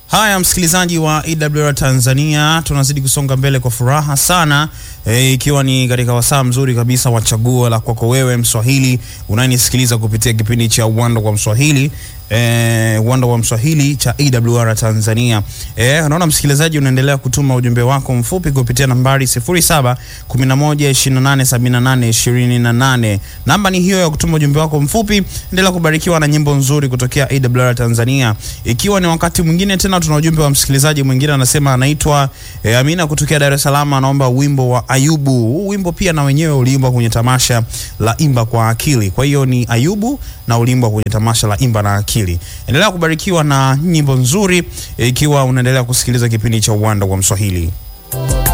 Haya, msikilizaji wa EWR Tanzania, tunazidi kusonga mbele kwa furaha sana e, ikiwa ni katika wasaa mzuri kabisa wa chaguo la kwako wewe Mswahili unayenisikiliza kupitia kipindi cha Uwanda kwa Mswahili e, Uwanda wa Mswahili cha EWR Tanzania. E, naona msikilizaji unaendelea kutuma ujumbe wako mfupi kupitia nambari 0711287828. Namba ni hiyo ya kutuma ujumbe wako mfupi. Endelea kubarikiwa na nyimbo nzuri kutokea EWR Tanzania, ikiwa ni wakati mwingine tena tuna ujumbe wa msikilizaji mwingine anasema anaitwa e, Amina kutokea Dar es Salaam, anaomba wimbo wa Ayubu. Huu wimbo pia na wenyewe uliimbwa kwenye tamasha la Imba kwa Akili. Kwa hiyo ni Ayubu na uliimbwa kwenye tamasha la Imba na Akili. Endelea kubarikiwa na nyimbo nzuri e, ikiwa unaendelea kusikiliza kipindi cha Uwanda wa Mswahili.